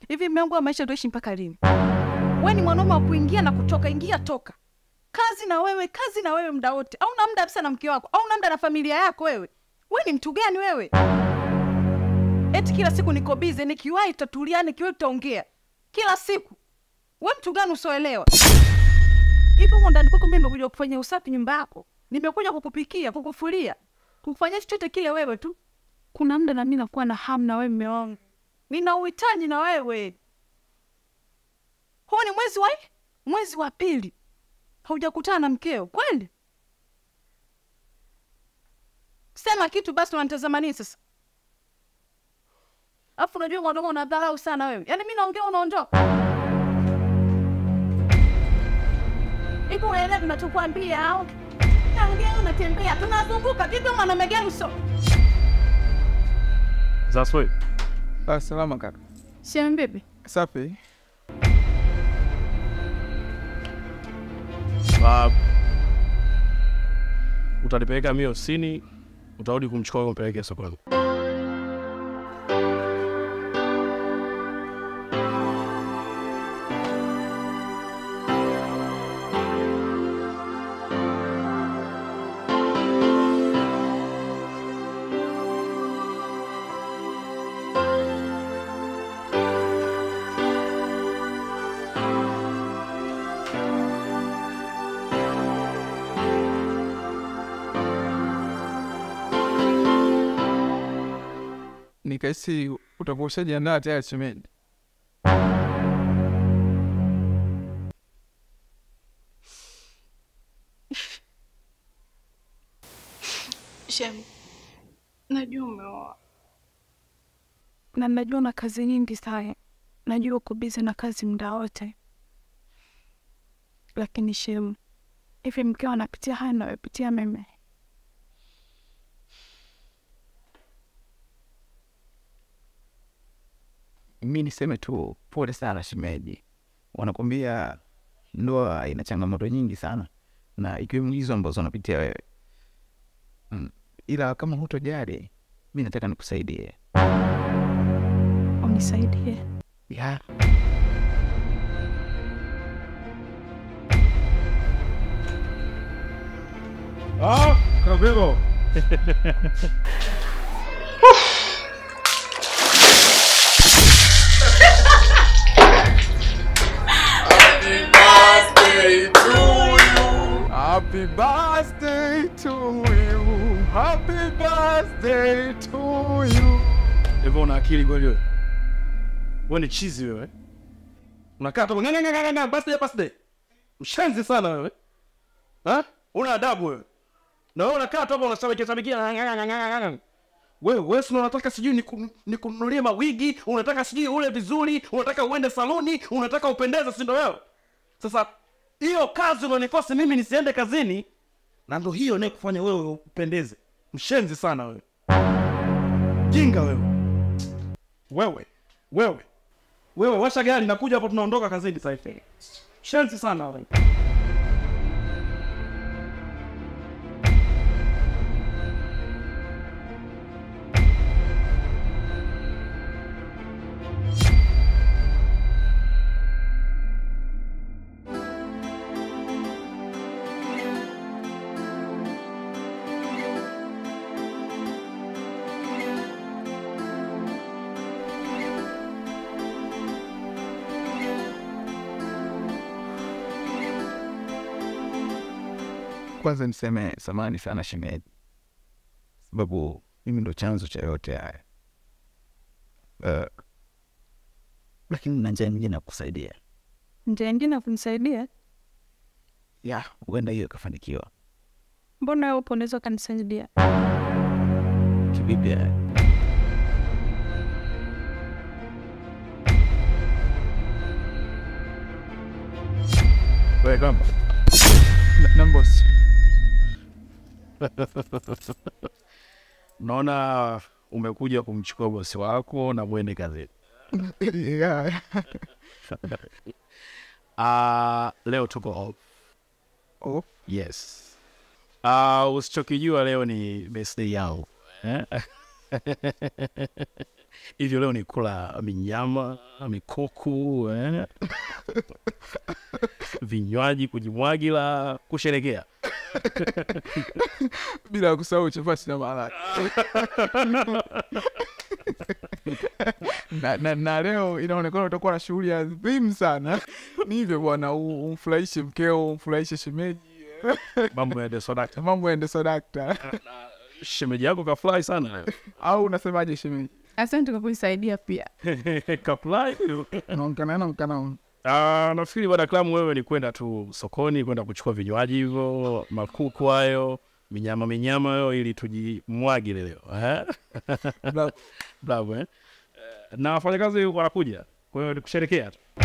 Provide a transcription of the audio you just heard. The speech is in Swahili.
Hivi mume wangu wa maisha tuishi mpaka lini? We ni mwanaume wa kuingia na kutoka, ingia toka, kazi na wewe, kazi na wewe muda wote. Au na muda kabisa na mke wako, au na muda na familia yako wewe? We ni mtu gani wewe? Eti kila siku niko bize, nikiwahi tutatulia, nikiwahi tutaongea kila siku. We mtu gani usioelewa? Hivyo huko ndani kwako mimi nimekuja kufanya usafi nyumba yako, nimekuja kukupikia, kukufulia, kufanya chochote kile wewe tu. Kuna muda na mimi nakuwa na hamu na wewe mume wangu, nina uhitaji na wewe. Huu ni mwezi wa mwezi wa pili haujakutana na mkeo kweli? Sema kitu basi, unanitazama nini sasa? Alafu unajua mwanaume unadharau sana wewe, yaani mi naongea unaondoka hivi. Unaelewa tunachokwambia au? Naongea unatembea, tunazunguka vipi? Mwanaume gani uso Zaswe, Ah, salama kaka. shem bibi Safi. uh, utanipeleka mimi ofisini, utarudi kumchukua wewe umpeleke sokoni. Nikahisi utakuwa ushajiandaa tayari shemeji. Shem, najua umeoa na najua na kazi nyingi sana, najua uko bizi na kazi muda wote, lakini Shem, hivi mkeo anapitia haya nayopitia mimi? mi niseme tu pole sana shemeji. Wanakwambia ndoa ina changamoto nyingi sana, na ikiwemo hizo ambazo unapitia wewe mm. Ila kama hutojali, mi nataka nikusaidie Unisaidie. ya Ah, Kavero. Happy birthday to you. Happy birthday to you. Hivyo una akili kweli wewe? Wewe ni chizi wewe. Unakaa tu nganga nganga nganga birthday birthday. Mshenzi sana wewe. Ha? Una adabu wewe. Na wewe unakaa tu hapo unashabikia shabikia nganga nganga nganga. Wewe wewe si unataka sijui niku- nikununulie mawigi, unataka sijui ule vizuri, unataka uende saloni, unataka upendeze si ndio wewe? Sasa hiyo kazi unanikosa mimi nisiende kazini na ndo hiyo naye kufanya wewe upendeze. Mshenzi sana wewe. Jinga wewe. Wewe, wewe, wewe, washa gari, nakuja hapo, tunaondoka kazini sasa hivi. Shenzi sana wewe. kwanza niseme samani sana shemeji, sababu mimi ndo chanzo cha yote haya uh, lakini na njia nyingine ya kusaidia Njia ingine ya kunisaidia? ya huenda hiyo ikafanikiwa Mbona wewe upo unaweza ukanisaidia? kivipi haya? Wewe kama Na- na boss. naona umekuja kumchukua bosi wako na mwende kazini. Yeah. Ah, leo tuko off. Oh, Yes. Ah, usichokijua leo ni birthday yangu. Eh? hivyo leo ni kula minyama mikuku eh? vinywaji kujimwagila kusherekea bila kusahau chapati na maharage na, na, na leo inaonekana utakuwa na shughuli adhimu sana ni hivyo bwana u- umfurahishe mkeo umfurahishe shemeji mambo ya desodakta mambo yaende sodakta shemeji yako kafurahi sana leo au unasemaje shemeji Asante kwa kunisaidia pia. kafurahi naonekana naonekana Ah, nafikiri baada ya klamu wewe ni kwenda tu sokoni kwenda kuchukua vinywaji hivyo makuku hayo minyama minyama hayo ili tujimwagile leo eh? Bravo eh? Eh, na wafanyakazi wanakuja kwa hiyo ni kusherekea tu